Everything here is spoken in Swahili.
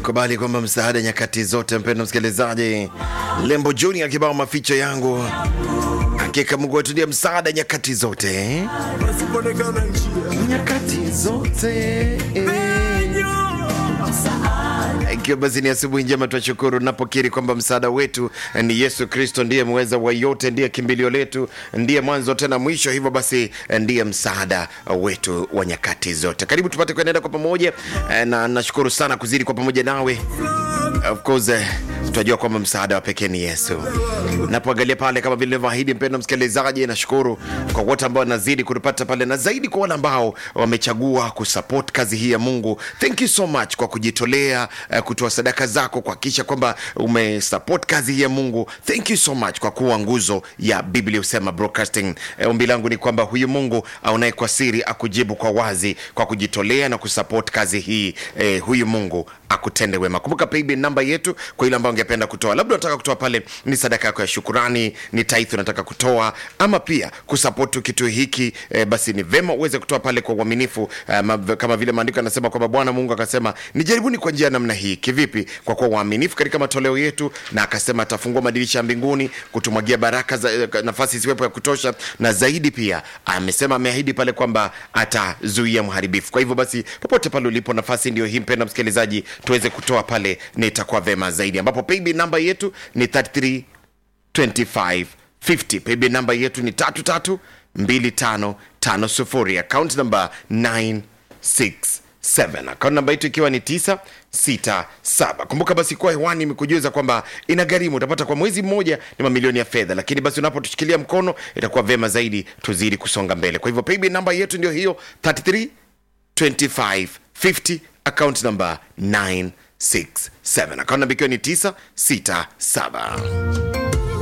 kubali kwamba msaada nyakati zote. Mpendo msikilizaji, Lembo Junior kibao maficho yangu, hakika Mungu wetu ndiye msaada nyakati zote, pasipoonekana njia nyakati zote ikiwa basi ni asubuhi njema, twashukuru napokiri kwamba msaada wetu ni Yesu Kristo, ndiye mweza wa yote, ndiye kimbilio letu, ndiye mwanzo tena mwisho. Hivyo basi ndiye msaada wetu wa nyakati zote. Karibu tupate kuenenda kwa pamoja, eh, na nashukuru sana kuzidi kwa pamoja nawe. Of course eh, tunajua kwamba msaada wa pekee ni Yesu. Napoangalia pale kama vile nilivyoahidi, mpendo msikilizaji, nashukuru kwa wote ambao wanazidi kutupata pale, na zaidi kwa wale ambao wamechagua kusupport kazi hii ya Mungu. Thank you so much kwa kujitolea, eh, kutoa sadaka zako kuhakikisha kwamba umesupport kazi hii ya Mungu. Thank you so much kwa kuwa nguzo ya Biblia Husema Broadcasting. Eh, ombi langu ni kwamba huyu Mungu aonaye kwa siri akujibu kwa wazi kwa kujitolea na kusupport kazi hii. Eh, huyu Mungu akutende wema. Kumbuka paybill namba yetu kwa ile ambayo ungependa kutoa, labda unataka kutoa pale ni sadaka yako ya shukurani, ni tithe unataka kutoa, ama pia kusupport kitu hiki eh, basi ni vema uweze kutoa pale kwa uaminifu eh, ma- kama vile maandiko yanasema kwamba Bwana Mungu akasema nijaribuni kwa njia ya namna hii. Kivipi? Kwa kuwa waaminifu katika matoleo yetu, na akasema atafungua madirisha ya mbinguni kutumwagia baraka za, eh, nafasi isiwepo ya kutosha, na zaidi pia amesema ameahidi pale kwamba atazuia mharibifu. Kwa hivyo basi, popote pale ulipo, nafasi ndio hii, mpenda msikilizaji, tuweze kutoa pale, na itakuwa vema zaidi, ambapo paybill namba yetu ni 33 2550 paybill namba yetu ni 332550 account namba 967 account namba yetu ikiwa ni 967 kumbuka basi kuwa hewani imekujuza kwamba ina gharimu utapata kwa mwezi mmoja ni mamilioni ya fedha lakini basi unapotushikilia mkono itakuwa vema zaidi tuzidi kusonga mbele kwa hivyo paybill namba yetu ndio hiyo 33 2550 account number 967 account namba ikiwa ni 967